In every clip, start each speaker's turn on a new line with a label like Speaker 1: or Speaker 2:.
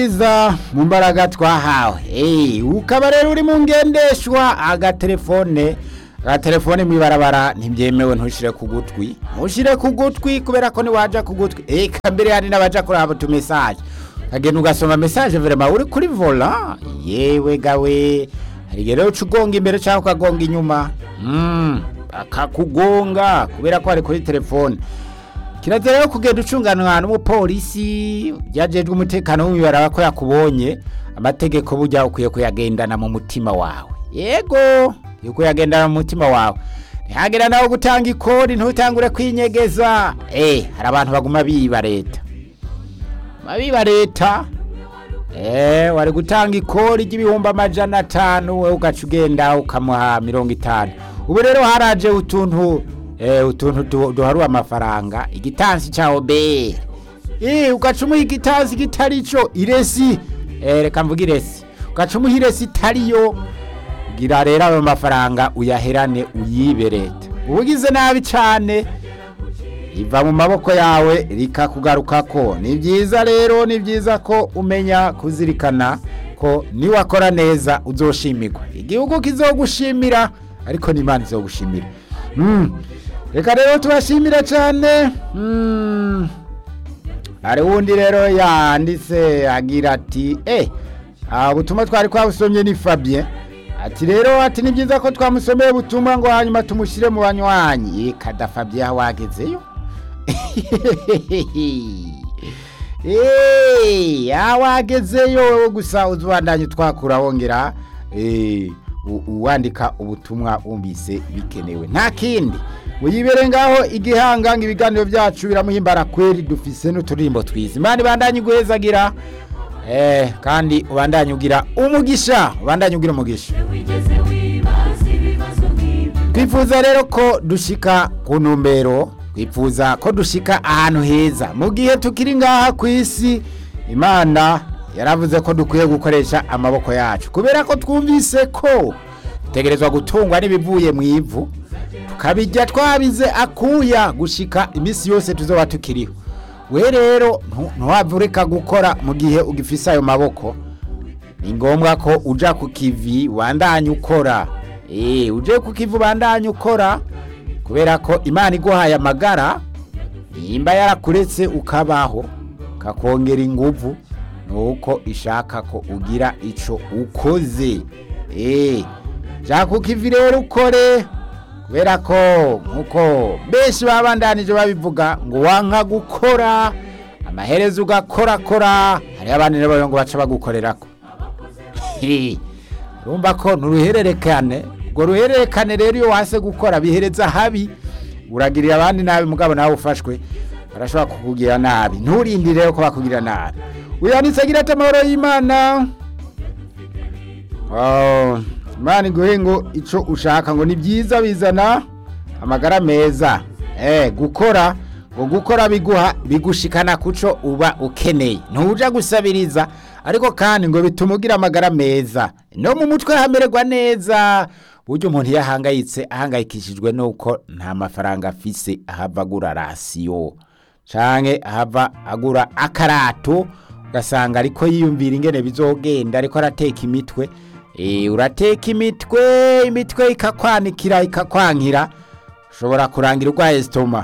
Speaker 1: iza mu mbaraga twahawe Eh, ukaba rero uri mu ngendeshwa agatelefone agatelefone mw'ibarabara ntibyemewe ntushire ku gutwi ntushire ku gutwi kubera ko niwaja ku gutwi eka mbere hari n'abaja kuraba utu message ukagenda ugasoma message vrema uri kuri vola yewe gawe hari igihe rero uca ugonga imbere cyangwa ukagonga inyuma mm, akakugonga kubera ko ari kuri telefone kirazira rero kugenda ucunganwa n'umupolisi yajejwe umutekano w'imibaraba ko yakubonye amategeko burya ukwiye kuyagendana mu mutima wawe yego ukwiye kuyagendana mu mutima wawe ntihagera nawe gutanga ikori ntutangure kwinyegeza eh hari abantu baguma biba leta biba leta eh wari gutanga ikori ry'ibihumbi amajana atanu wowe ugaca ugenda ukamuha mirongo itanu ubu rero haraje utuntu eh utuntu du- duharuye amafaranga igitansi ca obere eh ugaca umuha igitansi kitari co iresi eh reka mvuga iresi ugaca umuha iresi itariyo gira rero ayo mafaranga uyaherane uyibe leta ubugize nabi cane riva mu maboko yawe rikakugarukako ni byiza rero ni byiza ko umenya kuzirikana ko niwakora neza uzoshimirwa igihugu kizogushimira ariko n'imana izogushimira Mm. reka rero tubashimire cyane Mm. hari wundi rero yanditse agira ati eh aha ubutumwa twari twabusomye ni Fabien ati rero ati ni byiza ko twamusomeye ubutumwa ngo hanyuma tumushyire mu banywanyi Eh, kada Fabien wagezeyo Eh, awagezeyo wowe gusa uzubandanye twakura wongera eh, u- uwandika ubutumwa wumvise bikenewe nta kindi wiyibere ngaho igihanga ngo ibiganiro byacu biramuhimbara kweri dufise n'uturirimbo twiza imana ibandanye iguhezagira eh, kandi ubandanye ugira umugisha ubandanye ugira umugisha
Speaker 2: wigeze wibaza ibibazo nk'ibi
Speaker 1: twifuza rero ko dushika ku ntumbero twifuza ko dushika ahantu heza mu gihe tukiri ngaha ku isi imana yaravuze ko dukwiye gukoresha amaboko yacu kubera ko twumvise ko dutegerezwa gutungwa n'ibivuye mu ivu tukabijya twabize akuya gushika iminsi yose tuzoba tukiriho we rero ntu- ntuwave ureka gukora mu gihe ugifise ayo maboko ni ngombwa ko uja ku kivi ubandanye ukora eh uje ku kivi ubandanye ukora kubera ko imana iguhaye amagara nimba yarakuretse ukabaho kakongera inguvu nuko ishaka ko ugira ico ukoze eh ja ku kivi rero ukore kubera ko nkuko benshi babandanije babivuga ngo wanka gukora amaherezo ugakorakora hariho abandi rero ngo baca bagukorerako He, urumva ko nturuhererekane urwo ruhererekane rero iyo wase gukora bihereza habi uragirira abandi nabi mugabo nawe ufashwe barashobora kukugira nabi nturindire rero ko bakugirira nabi uyanditse agira ati amahoro y'imana Oh, imana iguhe ngo ico ushaka ngo ni byiza bizana amagara meza eh gukora ngo gukora biguha bigushikana kuco uba ukeneye ntuja gusabiriza ariko kandi ngo bituma ugira amagara meza no mu mutwe hamererwa neza buryo umuntu yahangayitse ahangayikishijwe nuko nta mafaranga afise ahava agura rasiyo canke ahava agura akarato ugasanga ariko yiyumvira ingene bizogenda ariko arateka imitwe Eh, urateka imitwe imitwe ikakwanikira ikakwankira ushobora kurangira urwaye sitoma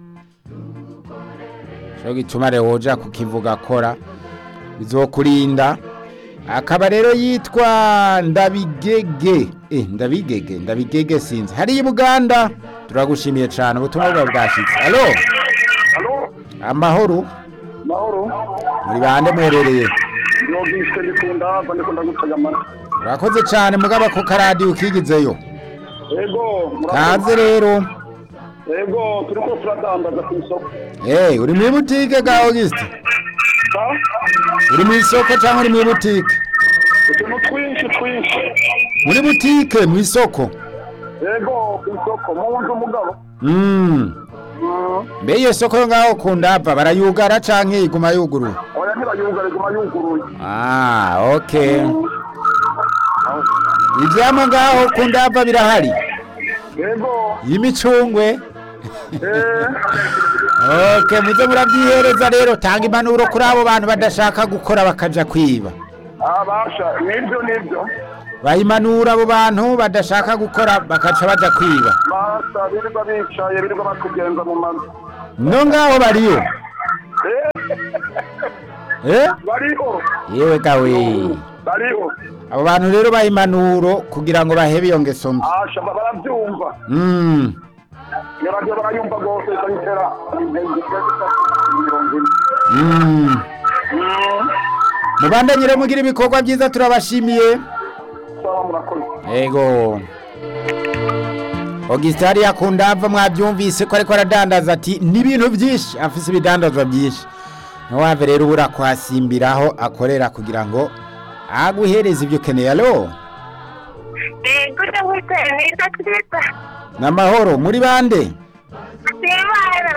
Speaker 1: cyo gituma rero woja kukivuga kora bizokurinda akaba rero yitwa ndabigege eh ndabigege ndabigege sinzi hari i Buganda turagushimiye cyane ubutumwa bwawe bwashitse allo
Speaker 3: Halo,
Speaker 1: amahoro
Speaker 3: mahoro.
Speaker 1: muri bande muherereye
Speaker 3: Nogishwe ndikunda, mba ndikunda gutagamana.
Speaker 1: urakoze cyane mugaba ko karadiyo ukigizeyo
Speaker 3: Ego,
Speaker 1: kaze rero
Speaker 3: Ego, turiko turadandaza ku isoko.
Speaker 1: eh uri muri butike ga Auguste
Speaker 3: Sa?
Speaker 1: uri mu isoko cyangwa uri muri butike
Speaker 3: Utuntu twinshi twinshi.
Speaker 1: muri butike mu isoko
Speaker 3: Ego, ku isoko, mu nzu mugabo.
Speaker 1: mm.
Speaker 3: Mm.
Speaker 1: mbe iyo soko yo ngaho kundava barayugara canke iguma yuguruye
Speaker 3: Oya ntibayugare guma yuguruye.
Speaker 1: ah okay ivyamwa ngaho kundava birahari
Speaker 3: Ego,
Speaker 1: y'imicungwe
Speaker 3: Eh,
Speaker 1: okay muze murabyihereza rero tanga impanuro kuri abo bantu badashaka gukora bakaja kwiba
Speaker 3: abasha nibyo nibyo
Speaker 1: bayimanura abo bantu badashaka gukora bakaca baja kwiba
Speaker 3: masa birirwa bicaye birirwa batugenza mu mazu
Speaker 1: no ngaho bariyo
Speaker 3: Eh,
Speaker 1: eh
Speaker 3: bariho
Speaker 1: yewe gawe
Speaker 3: bariho
Speaker 1: abo bantu rero bayimanuro kugira ngo bahebe iyo ngeso mbi
Speaker 3: asha barabyumva
Speaker 1: Mm.
Speaker 3: nyarabyo barayumva rwose ikayitera intege mirongo ine
Speaker 1: Mm.
Speaker 3: Mm,
Speaker 1: mubandanye rero mugira ibikorwa byiza turabashimiye
Speaker 3: sawa murakoze
Speaker 1: ego Augustin hariya akunda ava mwabyumvise ko ariko aradandaza ati n'ibintu byinshi afise ibidandazwa byinshi ntiwave rero ubura kuhasimbiraho akorera kugira ngo aguhereze ibyo ukeneye alo
Speaker 4: Gute gute neza twiza
Speaker 1: n'amahoro muri bande
Speaker 4: Simana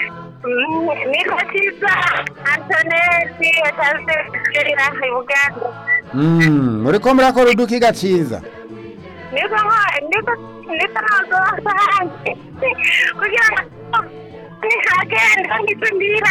Speaker 4: niko cyiza Antonesi yataze kugerera i Buganda
Speaker 1: Mm, muriko murakora udukiga ciza
Speaker 4: niko niko niko nazo hanze kugira ngo nihagenda ngitundira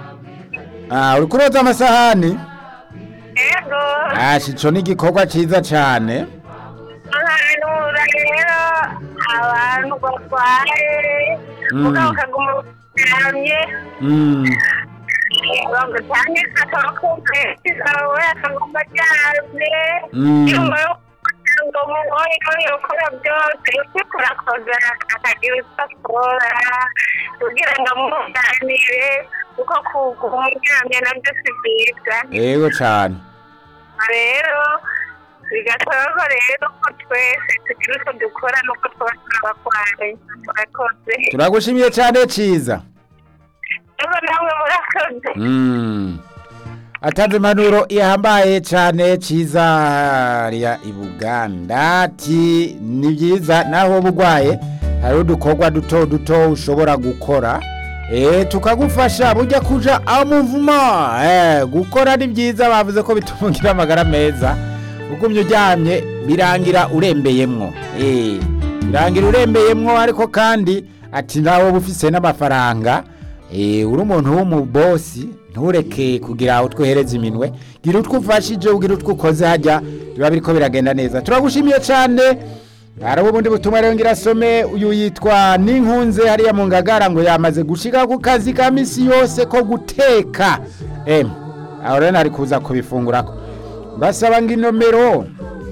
Speaker 1: Ah, uriko uroza amasahani
Speaker 4: Ego
Speaker 1: ashi ico ni igikorwa ciza cane
Speaker 4: ahantu rero abantu barwaye
Speaker 1: Mm.
Speaker 4: mugabo ukaguma uryamye
Speaker 1: Mm,
Speaker 4: ngo cyane akakumve kawe akaguma aryamye
Speaker 1: Mm.
Speaker 4: nyuma yo ngo mubonye ko yokora byose uriko urakoza akagira icyo akora kugira ngo amuganire kuko kuguma uryamye nabyo si byiza
Speaker 1: ego cane
Speaker 4: rero bigasaba ko rero ko twese tugira uko dukora nuko tuba turabarwaye murakoze
Speaker 1: turagushimiye cane ciza
Speaker 4: rero namwe murakoze
Speaker 1: Mm. atanze impanuro ihambaye cyane ciza hariya i buganda ati ni byiza naho wowe urwaye hariho udukorwa duto duto ushobora gukora eh tukagufasha bujya kuja amuvuma eh gukora ni byiza bavuze ko bituma ugira amagara meza ugumye uryamye birangira urembeyemwo eh birangira urembeyemwo ariko kandi ati nawe uba ufise n'amafaranga eh uri umuntu w'umubosi ntureke kugira utwohereza iminwe gira utwo ufashije ugira utwo ukoze hajya biba biriko biragenda neza turagushimiye cyane hari ubundi butumwa rero ngira asome uyu yitwa ninkunze hariya mu ngagara ngo yamaze gushika ku kazi ka misi yose ko guteka em aho rero nari kuza kubifungurako basaba ngo inomero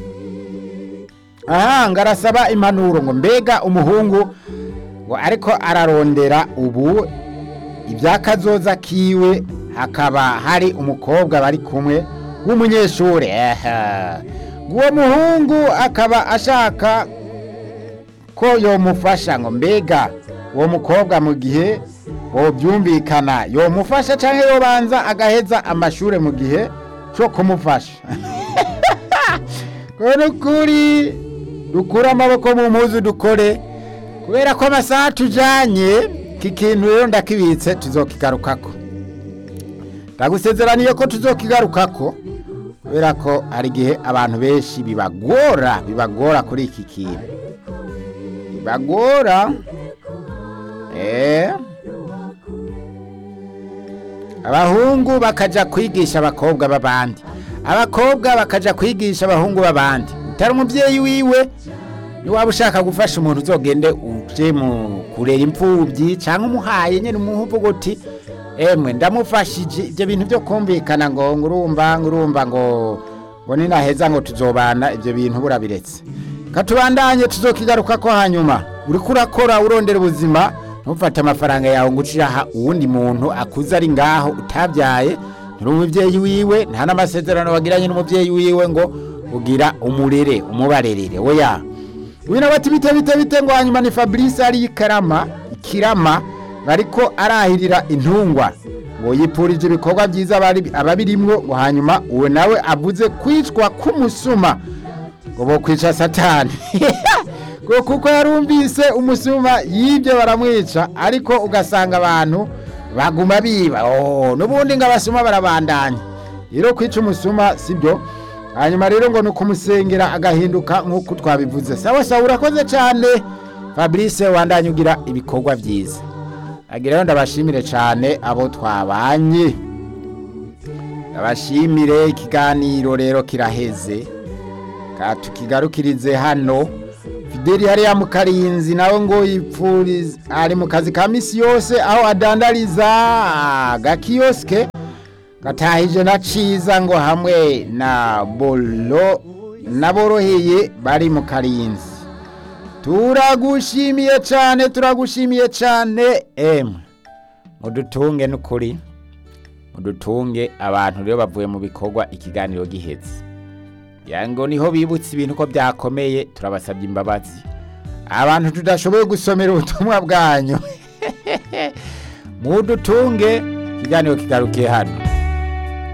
Speaker 1: aha ngarasaba impanuro ngo mbega umuhungu ngo ariko ararondera ubu ibyakazoza kiwe hakaba hari umukobwa bari kumwe w'umunyeshuri ehe uwo muhungu akaba ashaka ko yomufasha ngo mbega uwo mukobwa mu gihe bobyumvikana yomufasha cyangwa yobanza agaheza amashuri mu gihe cyo kumufasha kubera ukuri dukure amaboko mu mpuzu dukore kubera ko amasaha tujanye iki kintu rero ndakibitse tuzokigarukako ndagusezeraniye ko tuzokigarukako kubera ko hari igihe abantu benshi bibagora bibagora kuri iki kintu bibagora eh abahungu bakaja kwigisha abakobwa b'abandi abakobwa bakaja kwigisha abahungu b'abandi utari umubyeyi wiwe niwaba ushaka gufasha umuntu uzogende uje mu kurera imfubyi cyangwa umuhaye nyine umuvuga uti emwe ndamufashije ibyo bintu byo kumvikana ngo ngurumva ngurumva ngo ngo ninaheza ngo tuzobana ibyo bintu burabiretse katubandanye tuzokigaruka ko hanyuma uriko urakora urondera ubuzima ntufate amafaranga yawe ngo uciyaha uwundi muntu akuze ari ngaho utabyaye nturi umubyeyi wiwe nta n'amasezerano wagiranye n'umubyeyi wiwe ngo ugira umurere umubarerere oya wina bati bite bite bite ngo hanyuma ni fabrice ari ikarama ikirama bariko arahirira intungwa ngo yipfurije ibikorwa byiza abari- ababirimwo ngo hanyuma uwo nawe avuze kwicwa k'umusuma ngo bo kwica satani ngo kuko yarumvise umusuma yibyo baramwica ariko ugasanga abantu baguma biba oh n'ubundi ngo abasuma barabandanya rero kwica umusuma sibyo hanyuma rero ngo ni ukumusengera agahinduka nk'uko twabivuze sawa sawa urakoze cyane fabrice wandanye ugira ibikorwa byiza agira rero ndabashimire cyane abo twabanye ndabashimire ikiganiro rero kiraheze ka tukigarukirize hano fideli hariya mu karinzi nawe ngo yipfurize ari mu kazi ka misi yose aho adandariza agakiyosike gatahije na ciza ngo hamwe na bolo n'aboroheye bari mu karinzi turagushimiye cyane turagushimiye cyane emwe mudutunge n'ukuri mudutunge abantu rero bavuye mu bikorwa ikiganiro gihetse ngo niho bibutse ibintu ko byakomeye turabasabye imbabazi abantu tudashoboye gusomera ubutumwa bwanyu mudutunge ikiganiro kigarukiye hano